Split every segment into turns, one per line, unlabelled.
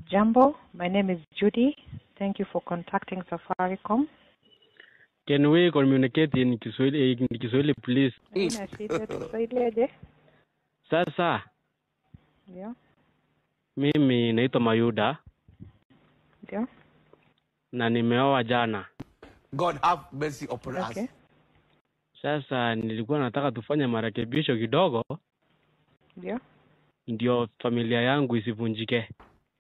Jambo, my name is Judy. Thank you for contacting Safaricom.
Can we communicate in Kiswahili, in Kiswahili please?
Haina shida, tusaidieje?
Sasa
Ndio,
mimi naitwa Mayuda
ndio,
na nimeoa jana.
God have mercy upon
okay,
us.
Sasa nilikuwa nataka tufanye marekebisho kidogo,
ndio,
ndio familia yangu isivunjike.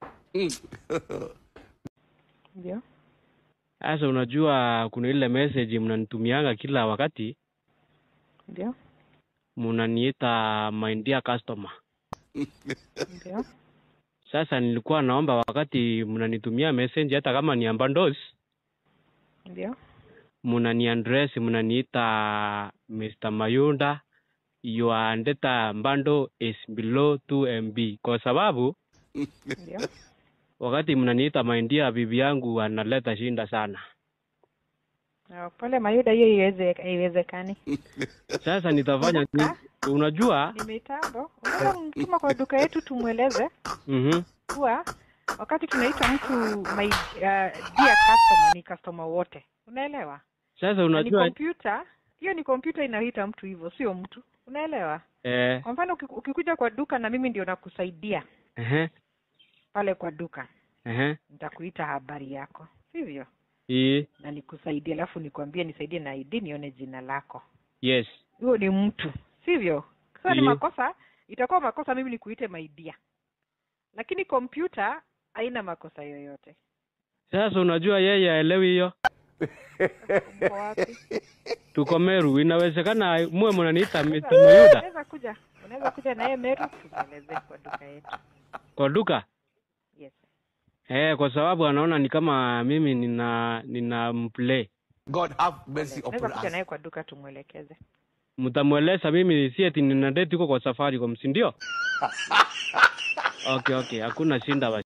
ndio,
Sasa unajua kuna ile message mnanitumianga kila wakati,
ndio,
mnaniita my dear customer.
ndio,
Sasa nilikuwa naomba wakati mnanitumia message, hata kama ni ambandos,
ndio,
mnani address mnaniita Mr. Mayunda your data bundle is below 2 MB, kwa sababu
ndio.
wakati mnaniita my dear, bibi yangu analeta shinda sana.
Ah, Pole Mayuda, hiyo iweze haiwezekani.
Sasa nitafanya ni, unajua
Ni mitambo. Unaweza mtuma kwa duka yetu tumweleze
mhm
kuwa wakati tunaita mtu my uh, dear customer ni customer wote, unaelewa?
sasa
Na ni
unajua
kompyuta hiyo, ni kompyuta inaita mtu hivyo, sio mtu, unaelewa?
eh,
Kwa mfano uki- ukikuja kwa duka na mimi ndio nakusaidia
ehe
pale kwa duka,
ehe
nitakuita habari yako, sivyo?
i
Na nikusaidie, alafu nikwambie nisaidie na ID nione jina lako.
yes
Huyo ni mtu, sivyo? Sasa ni
Ndiyo.
makosa, itakuwa makosa mimi nikuite maidia, lakini kompyuta haina makosa yoyote.
sasa unajua yeye aelewi hiyo
Uko wapi?
tuko Meru inawezekana muwe mnaniita Mr.
Sasa,
Mayuda
Unaweza kuja, unaweza kuja naye Meru tumwelezee kwa duka yetu.
kwa duka
Yes.
eh, kwa sababu anaona ni kama mimi nina nina mplay
God have mercy
Unaweza
upon
kuja
us.
naye kwa duka tumwelekeze.
mtamweleza mimi si eti nina date huko kwa Safaricom si ndio? okay okay hakuna shinda basi